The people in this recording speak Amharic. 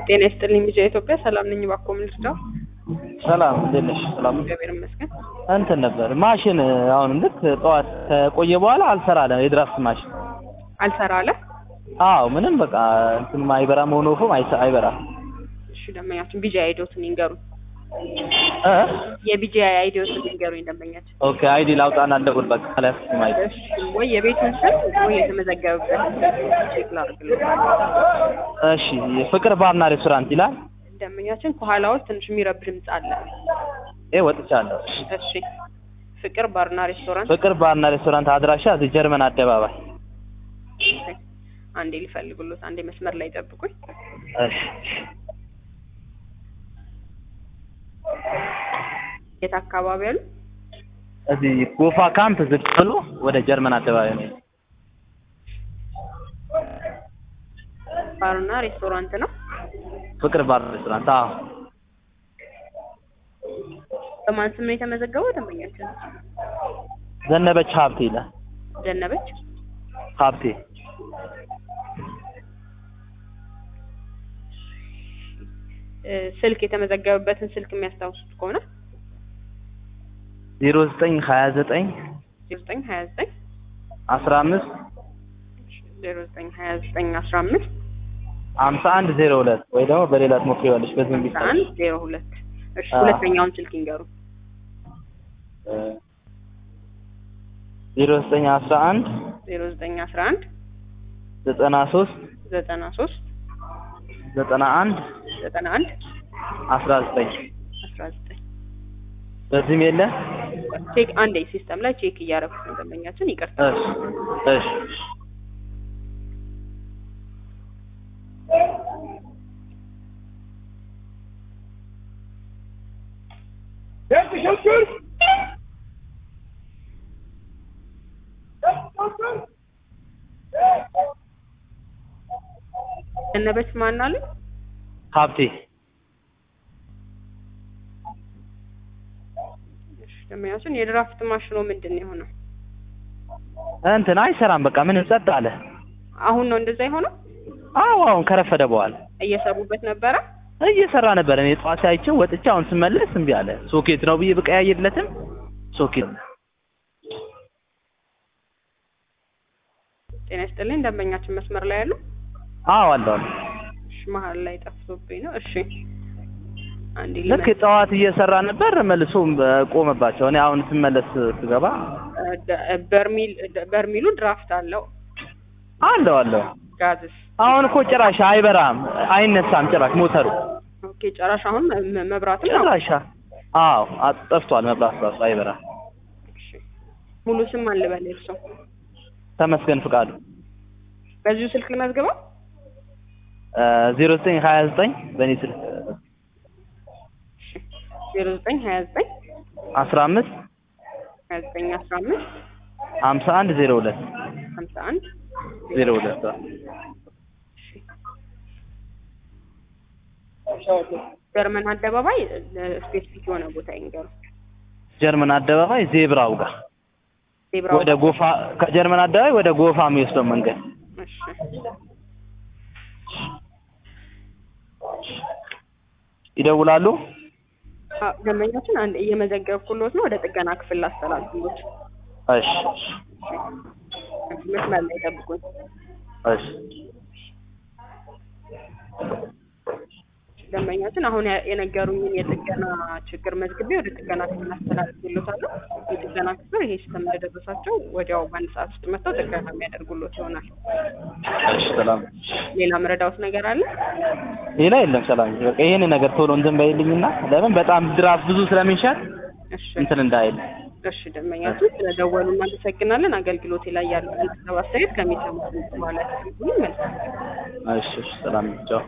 ጤና ይስጥልኝ ቢጃ ኢትዮጵያ ሰላም ነኝ። እባክዎ ምን ልርዳው? ሰላም እንዴት ነሽ? ሰላም ነው። እግዚአብሔር ይመስገን። እንትን ነበር ማሽን አሁን ልክ ጠዋት ከቆየ በኋላ አልሰራ አለ የድራፍት ማሽን። አልሰራ አለ። አዎ ምንም በቃ እንትን አይበራም ሆኖ ፎም አይበራም። እሺ ደንበኛችን ቢጃ አይዲዎትን ይንገሩኝ። እ የቢጃ አይዲዎትን ይንገሩኝ ደንበኛችን። ኦኬ አይዲ ላውጣና ልደውል በቃ ላይ ማይ እሺ ወይ የቤቱን ስም ወይ የተመዘገበበት ቼክ ላድርግልህ። እሺ ፍቅር ባርና ሬስቶራንት ይላል። ደንበኛችን ከኋላዎች ትንሽ የሚረብሽ ድምፅ አለ። ኤ ወጥቻለሁ። እሺ ፍቅር ባርና ሬስቶራንት ፍቅር ባርና ሬስቶራንት አድራሻ እዚህ ጀርመን አደባባይ። እሺ፣ አንዴ ሊፈልጉሎት፣ አንዴ መስመር ላይ ጠብቁኝ። እሺ የት አካባቢ ያሉ? እዚህ ጎፋ ካምፕ ዝቅ ብሎ ወደ ጀርመን አደባባይ ነው። ባርና ሬስቶራንት ነው። ፍቅር ባር ሬስቶራንት። አዎ በማን ስም ነው የተመዘገበው ደንበኛችን? ዘነበች ሀብቴ ይላል። ዘነበች ሀብቴ እ ስልክ የተመዘገበበትን ስልክ የሚያስታውሱት ከሆነ ዜሮ ዘጠኝ ሀያ ዘጠኝ ዜሮ ዘጠኝ ሀያ ዘጠኝ አስራ አምስት ዜሮ ዘጠኝ ሀያ ዘጠኝ አስራ አምስት ሀምሳ አንድ ዜሮ ሁለት ወይ ደግሞ በሌላ ትሞክሪዋለሽ በዚህ አስራ ቢሳል አንድ ዜሮ ሁለት እሺ አዎ። ሁለተኛውን ስልክ ይንገሩ ዜሮ ዘጠኝ አስራ አንድ ዜሮ ዘጠኝ አስራ አንድ ዘጠና ሶስት ዘጠና ሶስት ዘጠና አንድ ዘጠና አንድ አስራ ዘጠኝ አስራ ዘጠኝ በዚህም የለ ቼክ አንዴ ሲስተም ላይ ቼክ እያደረኩት ነው ደንበኛችን ይቅርታ እሺ እሺ ዘነበች ማን አለ ሀብቴ እሺ ደንበኛችን የድራፍት ማሽኖ ምንድን ነው የሆነው እንትን አይሰራም በቃ ምንም ጸጥ አለ አሁን ነው እንደዛ የሆነው አዎ አሁን ከረፈደ በኋላ እየሰሩበት ነበረ እየሰራ ነበር እኔ ጠዋት አይቼው ወጥቼ አሁን ስመለስ እምቢ አለ ሶኬት ነው ብዬ ብቀያየርለትም ሶኬት ጤና ይስጥልኝ ደንበኛችን መስመር ላይ ያሉ አዎ አለው እሺ መሀል ላይ ጠፍቶብኝ ነው እሺ አንዴ ልክ ጠዋት እየሰራ ነበር መልሶ ቆመባቸው እኔ አሁን ስመለስ ስገባ በርሚል በርሚሉ ድራፍት አለው አለው አለው ጋዝስ አሁን እኮ ጭራሽ አይበራም አይነሳም ጭራሽ ሞተሩ ኦኬ ጨራሽ አሁን መ- መብራትም ነው ጭራሽ አዎ አ- ጠፍቷል መብራት ራሱ አይበራም እሺ ሙሉ ስም አልበል እርሶ ተመስገን ፍቃዱ በዚሁ ስልክ ልመዝግበው ዜሮ ዘጠኝ ሀያ ዘጠኝ በእኔ ስልክ ዜሮ ዘጠኝ ሀያ ዘጠኝ አስራ አምስት ሀያ ዘጠኝ አስራ አምስት ሀምሳ አንድ ዜሮ ሁለት ሀምሳ አንድ ዜሮ ሁለት ጀርመን አደባባይ ስፔሲፊክ የሆነ ቦታ ይንገሩ ጀርመን አደባባይ ዜብራው ጋር ዜብራው ወደ ጎፋ ከጀርመን አደባባይ ወደ ጎፋ የሚወስደው መንገድ እሺ ይደውላሉ አ፣ ደንበኛችን አንድ እየመዘገብኩሎት ነው ወደ ጥገና ክፍል ላስተላልፍሎት እሺ መስመር ላይ ጠብቁኝ እሺ ደንበኛችን አሁን ያ- የነገሩኝን የጥገና ችግር መዝግቤ ወደ ጥገና ክፍል አስተላልፍሎታለሁ የጥገና ክፍል ይሄ ሲስተም እንደደረሳቸው ወዲያው በአንድ ሰዓት ውስጥ መጥተው ጥገና የሚያደርጉሎት ይሆናል እሺ ሰላም ሌላ መረዳውት ነገር አለ ሌላ የለም ሰላም በቃ ይሄን ነገር ቶሎ እንትን በይልኝና ለምን በጣም ድራፍ ብዙ ስለሚሸጥ እሺ እንትን እንዳይል እሺ ደንበኛችን ስለደወሉ እናመሰግናለን አገልግሎቴ ላይ ያሉትን ሀሳብ አስተያየት ከሚሰሙት በኋላ ያስቀምጡልኝ መልካም እሺ እሺ ሰላም ቻው